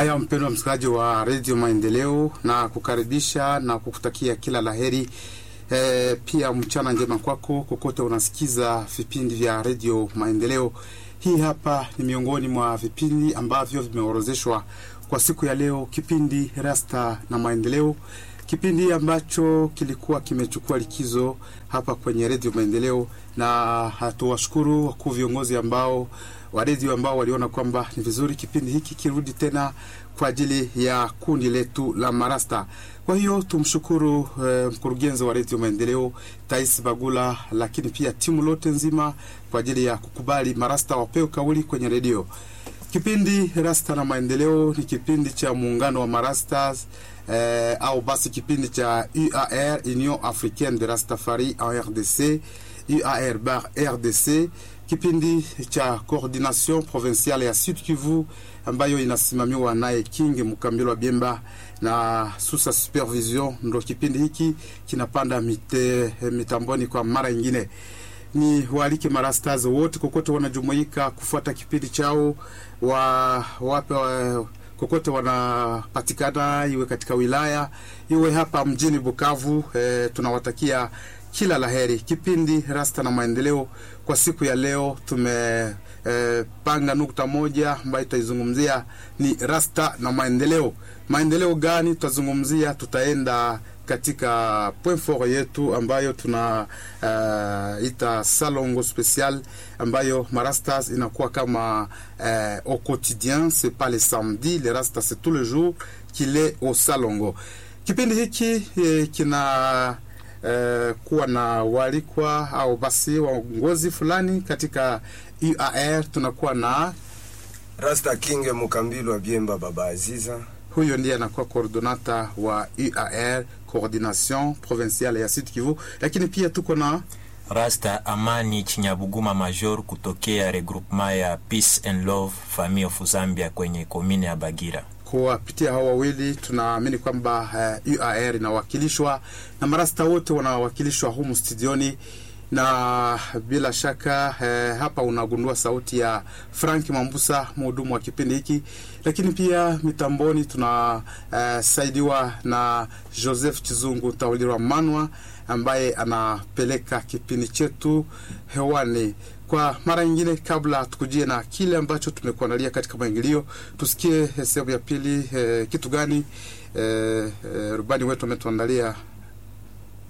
Haya, mpendwa msikilizaji wa redio Maendeleo, na kukaribisha na kukutakia kila laheri. E, pia mchana njema kwako kokote unasikiza vipindi vya redio Maendeleo. Hii hapa ni miongoni mwa vipindi ambavyo vimeorozeshwa kwa siku ya leo, kipindi Rasta na Maendeleo, kipindi ambacho kilikuwa kimechukua likizo hapa kwenye redio Maendeleo, na hatuwashukuru wakuu viongozi ambao wa redio ambao waliona kwamba ni vizuri kipindi hiki kirudi tena kwa ajili ya kundi letu la marasta. Kwa hiyo tumshukuru eh, mkurugenzi wa redio Maendeleo Tais Bagula, lakini pia timu lote nzima kwa ajili ya kukubali marasta wapewe kauli kwenye redio. Kipindi Rasta na Maendeleo ni kipindi cha muungano wa marastas eh, au basi kipindi cha UAR, Union Africaine de Rastafari en RDC, UAR bar RDC, kipindi cha coordination provinciale ya Sud Kivu ambayo inasimamiwa naye King Mukambilo Biemba na susa supervision. Ndo kipindi hiki kinapanda mite, mitamboni kwa mara nyingine ni waalike marastas wote kokote wanajumuika kufuata kipindi chao wa wape wa, kokote wanapatikana, iwe katika wilaya iwe hapa mjini Bukavu. E, tunawatakia kila laheri. Kipindi Rasta na Maendeleo kwa siku ya leo tumepanga e, nukta moja ambayo tutaizungumzia ni Rasta na Maendeleo. Maendeleo gani tutazungumzia? Tutaenda katika point fort yetu ambayo tuna uh, ita salongo special ambayo marastas inakuwa kama uh, au quotidien c'est pas le samedi le rasta c'est tous les jours qu'il est au salongo. Kipindi hiki eh, kina uh, kuwa na walikwa au basi waongozi fulani katika UAR. Tunakuwa na Rasta King Mukambilo Biemba Baba Aziza huyo ndiye anakuwa coordonata wa UAR coordination provinciale ya Sud Kivu, lakini pia tuko na Rasta Amani Chinyabuguma Major kutokea regroupement ya Peace and Love Family of Zambia kwenye komine ya Bagira. Kuwapitia hao wawili tunaamini kwamba uh, UAR inawakilishwa na marasta wote wanawakilishwa humu studioni na bila shaka eh, hapa unagundua sauti ya Frank Mambusa, mhudumu wa kipindi hiki, lakini pia mitamboni tunasaidiwa eh, na Joseph Chizungu Taulirwa Manwa ambaye anapeleka kipindi chetu hewani kwa mara nyingine. Kabla tukujie na kile ambacho tumekuandalia katika maingilio, tusikie sehemu ya pili eh, kitu gani eh, eh, rubani wetu ametuandalia